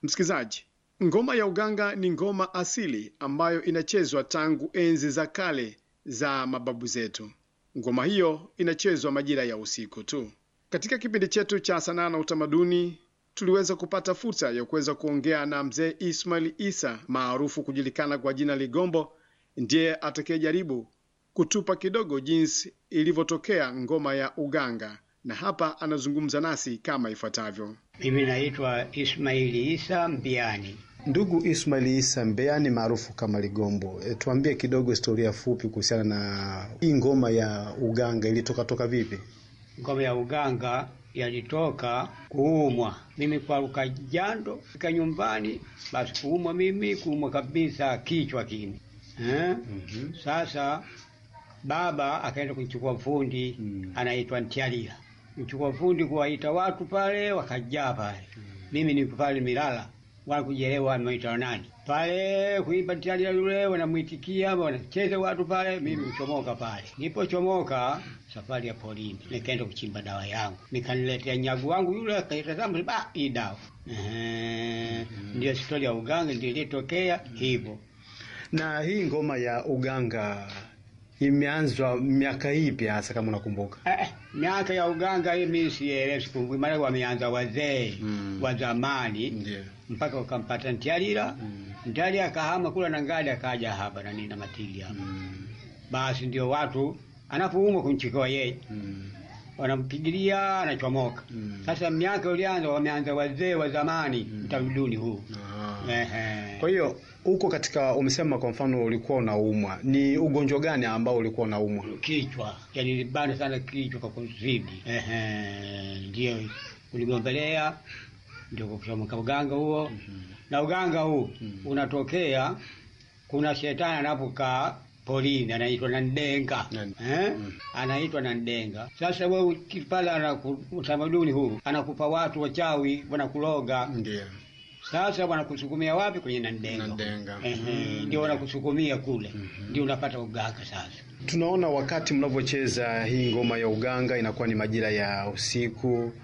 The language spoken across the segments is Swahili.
Msikilizaji, ngoma ya uganga ni ngoma asili ambayo inachezwa tangu enzi za kale za mababu zetu. Ngoma hiyo inachezwa majira ya usiku tu. Katika kipindi chetu cha sanaa na utamaduni, tuliweza kupata fursa ya kuweza kuongea na mzee Ismail Isa maarufu kujulikana kwa jina Ligombo, ndiye atakayejaribu kutupa kidogo jinsi ilivyotokea ngoma ya uganga, na hapa anazungumza nasi kama ifuatavyo. Mimi naitwa Ismaili Isa Mbiani. Ndugu Ismail Isa Mbeani maarufu kama Ligombo, e, tuambie kidogo historia fupi kuhusiana na hii ngoma ya uganga ilitoka toka vipi? Ngoma ya uganga yalitoka kuumwa. Mimi kwaruka jando fika nyumbani, basi kuumwa mimi kuumwa kabisa kichwa kini eh? Mhm. Sasa baba akaenda kuchukua fundi Mm. anaitwa Ntialila, mchukua fundi kuwaita watu pale, wakajaa pale. Mimi niko pale Milala, wala kujielewa wameita nani pale kuimba Ntialila yule, wanamwitikia wanacheza watu pale, mimi kuchomoka pale. Nipochomoka safari ya polini, nikaenda kuchimba dawa yangu, nikaniletea nyagu wangu yule, akaitazama ba hii dawa Ehe, ndio stori ya uganga ndio ilitokea hivyo. Na hii ngoma ya uganga imeanzwa miaka ipi hasa kama unakumbuka? Eh, miaka ya uganga hii mimi sielewi, sikumbuki, maana wameanza wazee Mm. wa zamani Ndio. mpaka wakampata Ntialila. Mm. Ntialila akahama kula na ngali akaja hapa na nini na matili hapa. Mm. Basi ndio watu anapoumwa kumchikoa yeye Mm. wanampigilia anachomoka. Mm. Sasa miaka ulianza wameanza wazee wa zamani Mm. utamaduni huu. Aha. Ehe. Kwa hiyo huko katika, umesema kwa mfano ulikuwa unaumwa, ni ugonjwa gani ambao ulikuwa unaumwa? kichwa yani libana sana kichwa kwa kuzidi. Ehe, ndio kuligombelea ndio kuchomoka uganga huo na uganga huu Mhm. unatokea, kuna shetani anapokaa polini anaitwa Nandenga Nani? eh? Mhm. anaitwa Nandenga. Sasa wewe ukipala anaku- utamaduni huu anakupa watu wachawi wanakuloga Ndio. sasa wanakusukumia wapi? Kwenye Nandenga. Nandenga. Ehe, Mhm. ndio wanakusukumia kule, Mhm. ndio unapata uganga sasa. Tunaona wakati mnavyocheza hii ngoma ya uganga inakuwa ni majira ya usiku.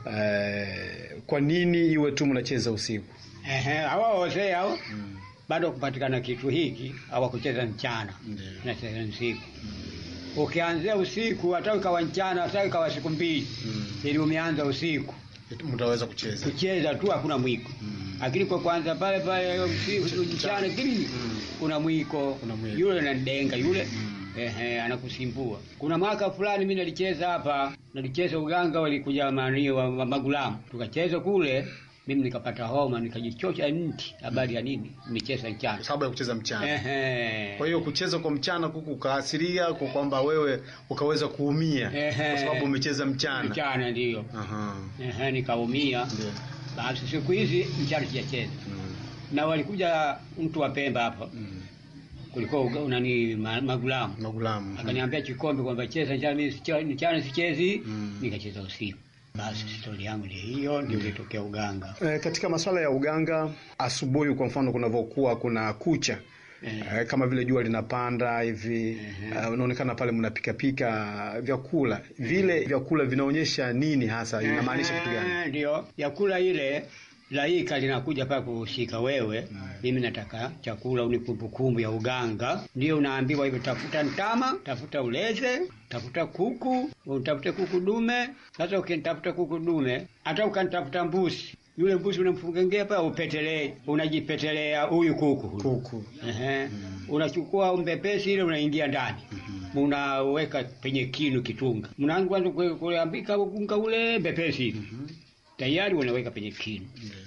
Eh, kwa nini iwe tu mnacheza usiku? Ehe, hawa wazee hao Mm. bado kupatikana kitu hiki hawakucheza mchana, Ndio. nacheza usiku. Ukianzia usiku hata ikawa mchana, hata ikawa siku mbili, Mm. ili umeanza usiku Mtaweza kucheza. kucheza tu, hakuna mwiko. Mm. Lakini kwa kwanza pale pale usiku mchana kili Mm. kuna mwiko, Kuna mwiko. yule nandenga yule Mm. Ehe, anakusimbua. Kuna mwaka fulani mimi nalicheza hapa, nalicheza uganga, walikuja mani wa, wa magulamu, tukacheza kule, mimi nikapata homa, nikajichosha nti. Habari ya nini? Nimecheza mchana. Kwa sababu ya kucheza mchana. Ehe. Kwa hiyo kucheza kwa mchana kuku ukaasiria kwa kwamba wewe ukaweza kuumia Ehe. kwa sababu umecheza mchana. Mchana ndio. Aha. Ehe, nikaumia. Ndio. Basi siku hizi mchana sijacheza. Mm. Na walikuja mtu wa Pemba hapa, Mm. kulikuwa uga- nani ma, magulamu. Magulamu. Akaniambia Chikombe kwamba cheza mchana, mimi sicha- mchana sichezi, Mm. nikacheza usiku. Basi stori yangu ndio hiyo, ndio ilitokea uganga. E, katika masuala ya uganga, asubuhi kwa mfano kunavyokuwa kuna kucha Eh. e, kama vile jua linapanda hivi Ehe. e, unaonekana pale mnapikapika vyakula vile vyakula vinaonyesha nini hasa, inamaanisha kitu gani? Eh, Ndio yakula ile laika linakuja pale kushika wewe, mimi nataka chakula uni kumbukumbu ya uganga. Ndio unaambiwa hivyo, tafuta ntama, tafuta uleze, tafuta kuku, utafute kuku dume. Sasa ukinitafuta kuku dume, hata ukanitafuta mbuzi, yule mbuzi unamfungengea pale, upetelee, unajipetelea huyu kuku huyu. Kuku. Ehe. Unachukua mbepesi ile unaingia ndani. Unaweka penye kinu kitunga. Mnaanza kwanza kue- kuambika unga ule mbepesi ile. Tayari unaweka penye kinu.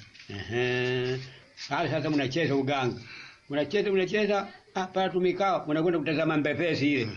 Ehe. Sasa sasa mnacheza uganga. Mnacheza mnacheza ah pale tumikao mnakwenda kutazama mbepesi ile.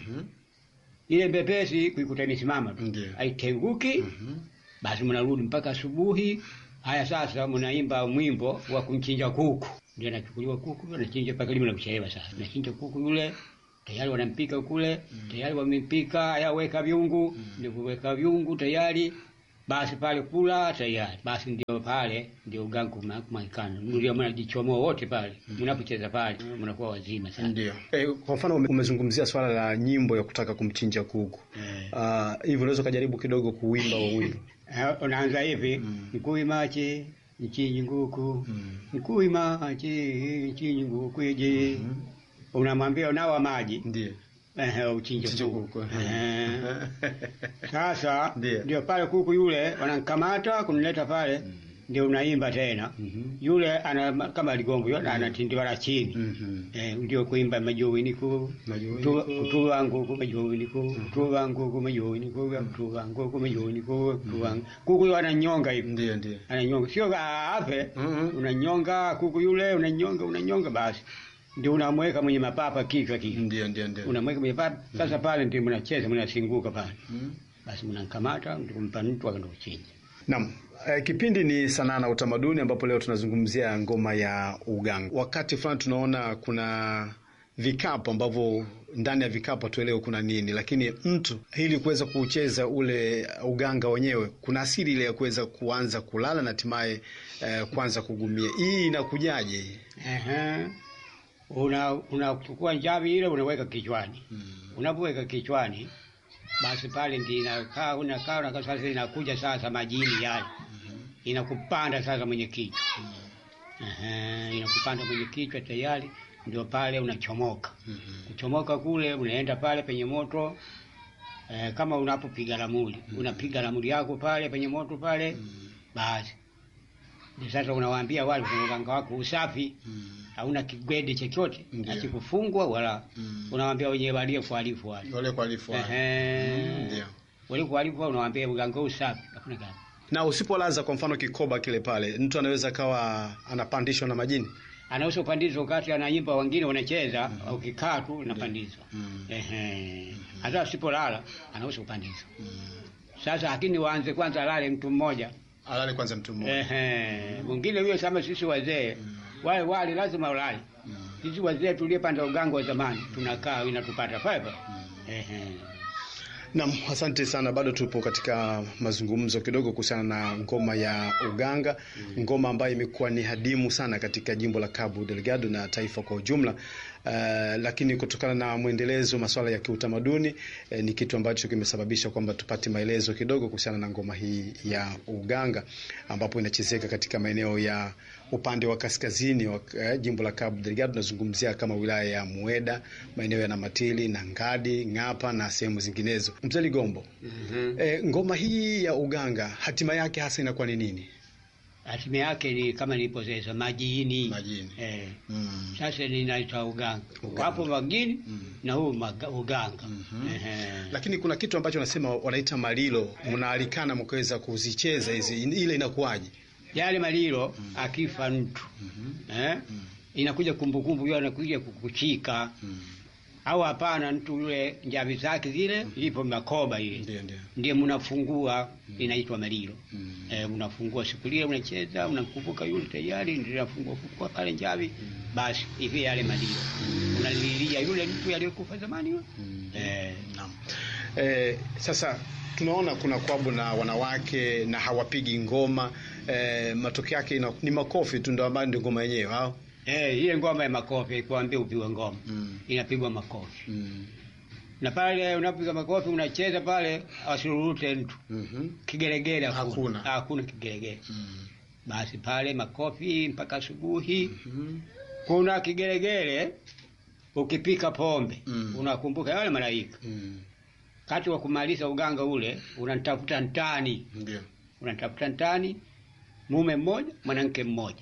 Ile mbepesi kuikuta imesimama tu. Ndio. Haitenguki. Mhm. Basi mnarudi mpaka asubuhi. Haya sasa mnaimba mwimbo wa kumchinja kuku. Ndio anachukuliwa kuku, anachinja mpaka limo na kuchelewa sasa. Anachinja kuku yule, tayari wanampika kule, tayari wamempika, haya weka viungu, ndio kuweka viungu tayari. Basi pale kula tayari. Basi ndio pale ndio uganga kumaikana. Ndio mnajichomoa wote pale. Mnapocheza pale mnakuwa wazima sana. Ndio. E, kwa mfano ume- umezungumzia swala la nyimbo ya kutaka kumchinja kuku Eh. Ah, hivyo unaweza ukajaribu kidogo kuwimba wa wimbo Eh, unaanza hivi Mm. mkui machi nchinyi nguku Mm. nkuima chi nchinyi nguku iji Mhm. unamwambia unawa maji Ndiyo. ehe, uchinje Uchinje kuku kuku. Ehe. Sasa Ndiyo. ndio pale kuku yule wanamkamata kunileta pale, ndio unaimba tena. Mhm. Yule ana kama ligombo yule anatindiwa la chini Mhm. eh, ndio kuimba majoini ku Majoini tu- ku. kutuwa nguku majoini ku kutuwa nguku majoini ku kutuwa nguku majoini ku kutuwa kuku yule ananyonga hivi Ndiyo, ndiyo. ananyonga, sio afe, Mhm. unanyonga kuku yule, unanyonga unanyonga, basi ndio unamweka mwenye mapapa kichwa kichwa Ndiyo, ndiyo, ndiyo. unamweka kwenye papa. Sasa pale ndio mnacheza mnasinguka pale, Mhm. basi mnamkamata ndio kumpa mtu akaenda kuchinja. Naam. Eh, kipindi ni sanaa na utamaduni ambapo leo tunazungumzia ngoma ya uganga. Wakati fulani tunaona kuna vikapu ambavyo ndani ya vikapu hatuelewe kuna nini, lakini mtu ili kuweza kucheza ule uganga wenyewe kuna asili ile ya kuweza kuanza kulala na hatimaye eh, kuanza kugumia. Hii inakujaje? Ehe, una unachukua njavi ile unaweka kichwani. Unapoweka kichwani, basi pale ndio inakaa unakaa unakaa, sasa inakuja sasa majini yale inakupanda sasa mwenye kichwa Ehe, inakupanda mwenye kichwa tayari, ndio pale unachomoka. Kuchomoka kule unaenda pale penye moto eh, kama unapopiga ramuli unapiga ramuli yako pale penye moto pale, basi ndio sasa unawaambia wale kwenye uganga wako usafi hauna kigwede chochote Ndiyo. akikufungwa wala unawaambia wenye walio kualifu wale Wale kwa alifu wale. Ehe. Ndio. walio kualifu wale unawaambia uganga usafi hakuna gani Na usipolaza kwa mfano kikoba kile pale, mtu anaweza akawa anapandishwa na majini. anaweza kupandizwa wakati anaimba, wengine wanacheza, ukikaa tu unapandizwa. Mm. Ehe, hata usipolala anaweza kupandizwa. Sasa lakini waanze kwanza alale mtu mmoja. Alale kwanza mtu mmoja. Ehe, mwingine huyo kama sisi wazee wale wale lazima ulale. Sisi wazee tuliyepanda uganga wa zamani tunakaa inatupata pale pale. Ehe. Naam, asante sana. Bado tupo katika mazungumzo kidogo kuhusiana na ngoma ya uganga, ngoma ambayo imekuwa ni hadimu sana katika jimbo la Cabo Delgado na taifa kwa ujumla. Uh, lakini kutokana na mwendelezo masuala ya kiutamaduni eh, ni kitu ambacho kimesababisha kwamba tupate maelezo kidogo kuhusiana na ngoma hii ya uganga ambapo inachezeka katika maeneo ya upande wa kaskazini wa eh, jimbo la Cabo Delgado. Tunazungumzia kama wilaya ya Mueda, maeneo ya Namatili na Ngadi, Ng'apa na sehemu zinginezo. Mzee Ligombo, eh, ngoma hii ya uganga hatima yake hasa inakuwa ni nini? Hatima yake ni kama niliposema majini. Majini. Eh. Mm. Sasa ninaita uganga. Uganga. Wapo magini Mm. na huu maga- uganga. Mhm. Ehe. Lakini kuna kitu ambacho wanasema wanaita malilo, mnaalikana mkaweza kuzicheza hizi, ile inakuwaje? yale malilo akifa mtu eh, inakuja kumbukumbu hiyo, anakuja kukuchika au hapana, mtu yule njavi zake zile ilipo makoba ile Ndio, ndio. ndiye mnafungua, inaitwa malilo Mm. eh, mnafungua siku ile, unacheza unamkumbuka yule tayari, ndio nafungua fungua pale njavi, basi hivi yale malilo unalilia yule mtu aliyekufa zamani yule eh, Naam. Eh, sasa tunaona kuna kwabu na wanawake na hawapigi ngoma eh, matokeo yake ina- ni makofi tu ndio ambayo ndio ngoma yenyewe au? eh, ile ngoma ya makofi kuambia upigwe ngoma Mm. inapigwa makofi Mm. na pale unapiga makofi unacheza pale, asururute mtu Mhm. kigeregere, Hakuna. hakuna kigeregere. Mm. Basi pale makofi mpaka asubuhi. Mhm. Kuna kigeregere, ukipika pombe Mm. unakumbuka wale malaika. Mm. Kati wa kumaliza uganga ule, unatafuta ntani, Ndio. unatafuta ntani, mume mmoja mwanamke mmoja.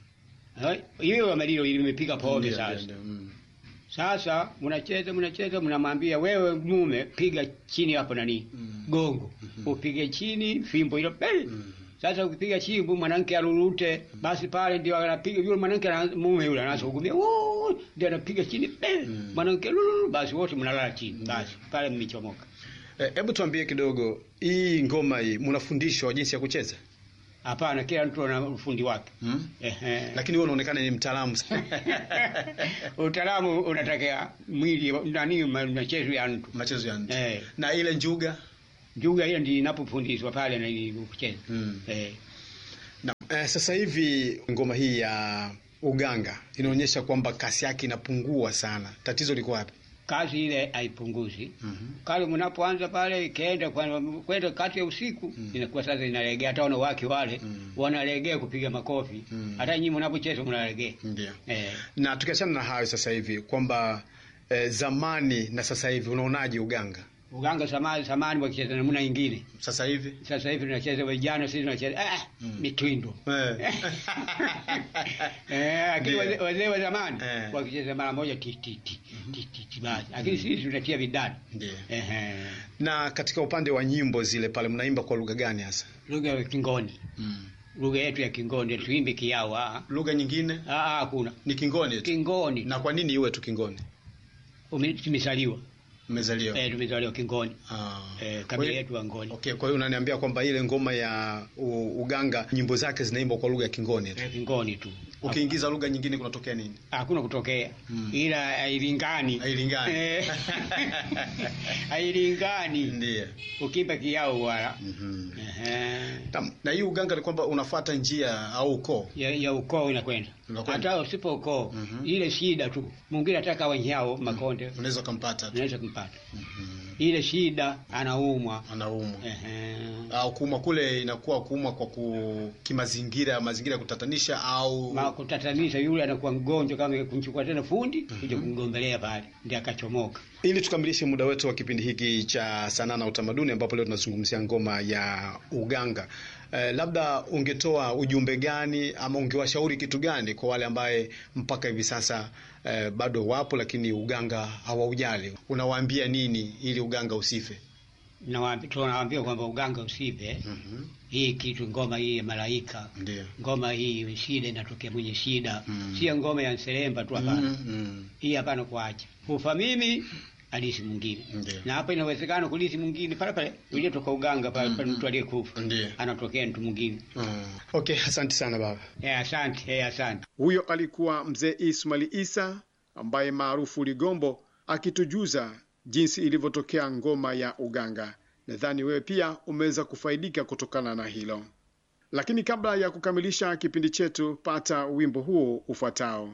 Eh, Hiyo malilo ilimepika pombe Ndio, sasa. ndio, ndio. Mm. Sasa mnacheza mnacheza, mnamwambia wewe mume, piga chini hapo nani Mm. gongo, upige chini fimbo hilo pele. Mm. Sasa ukipiga chimbo mwanamke arurute, basi pale ndio anapiga yule mwanamke, ana- mume yule anaanza kugumia, "Woo!" ndio anapiga chini pele, Mm. mwanamke lulu, basi wote mnalala chini, basi pale mmechomoka. Eh, Hebu tuambie kidogo hii ngoma hii mnafundishwa jinsi ya kucheza? Hapana, kila mtu ana ufundi wake. Mm. Ehe. Lakini wewe unaonekana ni mtaalamu sana. Utaalamu unatakia mwili nani, ma- machezo ya mtu. machezo ya nje. Eh. Na ile njuga Juga hiyo ndio inapofundishwa pale na ili kucheza. Mm. Eh. Na, eh, sasa hivi ngoma hii ya uganga inaonyesha kwamba kasi yake inapungua sana. Tatizo liko wapi? kazi ile haipunguzi. Mhm. Kale mnapoanza pale ikaenda kwa- kwenda kati ya usiku inakuwa sasa inalegea, hata wanawake wale Mm. wanalegea kupiga makofi, Mm. hata nyinyi mnapocheza mnalegea Ndio. eh. Na tukiachana na hayo sasa hivi kwamba eh, zamani na sasa hivi unaonaje uganga Uganga zamani zamani wakicheza namna nyingine, sasa hivi? sasa hivi tunacheza vijana, sisi tunacheza ah, Mm. mitwindo Eh. Eh, lakini Ndio. wazee wazee wa zamani Eh. wakicheza mara moja ti ti ti ti ti ti basi, lakini sisi tunatia vidani Ndio. ehe, Na katika upande wa nyimbo zile pale mnaimba kwa lugha gani hasa? lugha ya Kingoni, lugha yetu ya Kingoni, tuimbe kiao. Ah, Lugha nyingine ah, ah, hakuna ni Kingoni tu. Kingoni. Na kwa nini iwe tu Kingoni? Ume- tumezaliwa Mmezaliwa. eh, tumezaliwa Kingoni Ah. eh, Kwa kabila hiyo- yetu wa Ngoni Okay, kwa hiyo unaniambia kwamba ile ngoma ya u, uganga nyimbo zake zinaimbwa kwa lugha ya Kingoni tu. eh, Kingoni tu, Ukiingiza lugha nyingine kunatokea nini? hakuna kutokea Mm. ila hailingani Hailingani. Eh, hailingani Ndiyo. ukimba kiao wala Mhm. Ehe. Tam- Na hii uganga ni kwamba unafuata njia au ukoo. ya, ya ukoo inakwenda Unakwenda. hata usipo ukoo Mhm. ile shida tu mwingine ataka wanyao makonde Unaweza ukampata tu. unaweza kumpata Mhm. ile shida anaumwa Anaumwa. Ehe. Au kuumwa kule inakuwa kuumwa kwa ku, kimazingira, mazingira ya kutatanisha au Ma kutatanisha yule anakuwa mgonjwa kama kumchukua tena fundi kuja kumgombelea pale ndio akachomoka Ili tukamilishe muda wetu wa kipindi hiki cha sanaa na utamaduni, ambapo leo tunazungumzia ngoma ya uganga, eh, labda ungetoa ujumbe gani ama ungewashauri kitu gani kwa wale ambaye mpaka hivi sasa eh, bado wapo lakini uganga hawaujali? Unawaambia nini ili uganga usife? Nawaambi- tunawaambia kwamba uganga usipe Mhm. hii kitu ngoma hii ya malaika Ndio. ngoma hii shida inatokea mwenye shida Mm. sio ngoma ya nseremba tu hapana Mm, mm. hii hapana kuacha kufa mimi alisi mwingine Ndio. na hapa inawezekana kulisi mwingine pale pale uliotoka uganga pale pale mtu aliyekufa Ndio. anatokea mtu mwingine Mm. Okay, asante sana baba. eh asante eh asante Huyo alikuwa mzee Ismail Isa ambaye maarufu Ligombo akitujuza jinsi ilivyotokea ngoma ya uganga. Nadhani wewe pia umeweza kufaidika kutokana na hilo. Lakini kabla ya kukamilisha kipindi chetu, pata wimbo huo ufuatao.